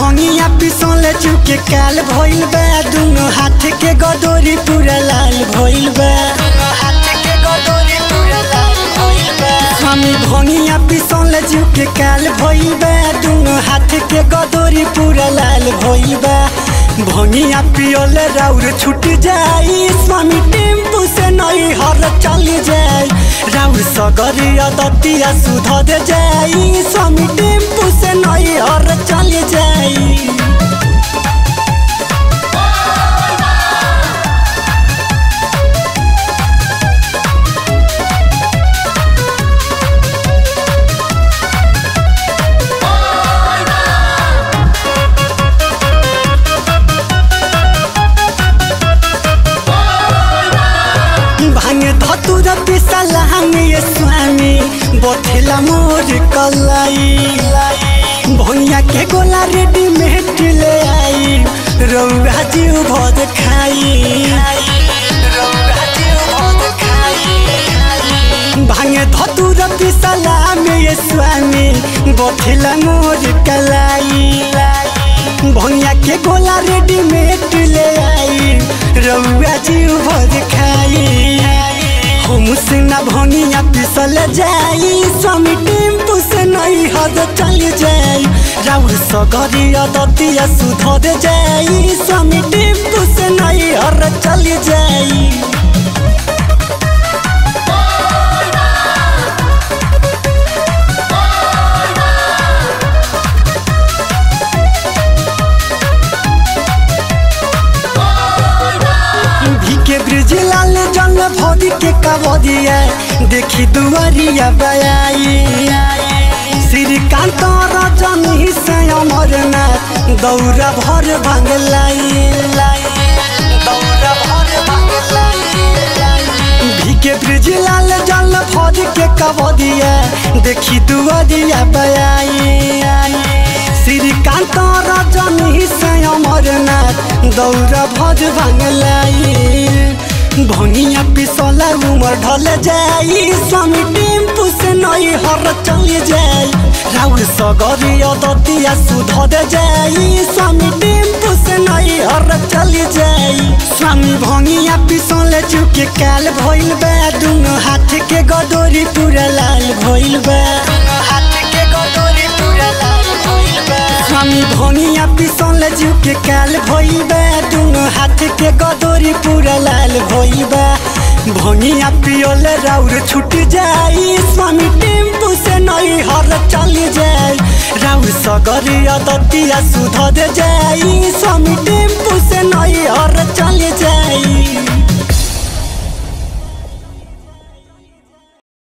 भंगिया पिसौले चुके काल भइल बा दुनो हाथ के गदोरी पूरा लाल भइल बा स्वामी भंगिया पिसौले चुके काल भइल बा दुनो हाथ के गदोरी पूरा लाल भइल बा भंगिया पियोले राउर छूट जाई स्वामी टेम्पू से नई हर चली जाई राउर सगरिया दतिया सुध दे जाई स्वामी टेम्पू से नई हर चली जाई भांगे धतुर पिसला हमें स्वामी बोथेला मोर कलाई भैया के गोला रेडीमेड ले आई रौरा जीव भद खाई भांगे धतुर पिसला हमें स्वामी बोथेला मोर कलाई भैया के गोला रेडीमेड ले आई रउआ जीव भर खाई हम से ना भनिया पिसल जाई स्वामी टेम्पू से नहीं हद चल जाई राउर सगरिया दतिया सुधर जाई स्वामी टेम्पू से नहीं हर चल जाई के ब्रिज लाल जंग भोदी के कबदिया देखी दुआरिया बयाई श्रीकांत रजन ही से अमरनाथ दौरा भर भांगलाई दौरा भर भांगलाई के ब्रिज लाल जल भोद के कबदिया देखी दुआरिया बयाई श्रीकांत रजन ही से अमरनाथ दौरा भज भांगलाई भंगिया पिसला उमर ढल जाई स्वामी टेम्पू से नई हर चल जाई राउर सगरिया दतिया सुधर जाई स्वामी टेम्पू से नई हर चल जाई स्वामी भंगिया पिसले चुके काल भइल बा दुनो हाथ के गदोरी पूरा लाल भइल बा हाथ के गदोरी पूरा लाल भइल बा स्वामी भंगिया पिसले चुके काल भइल बा दुनो हाथ के गदोरी पूरा लाल भइल बा भंगिया पियोले राउर छूट जाई स्वामी टेम्पू से नई हर चल जाई राउर सगरिया दतिया सुधर जाई स्वामी टेम्पू से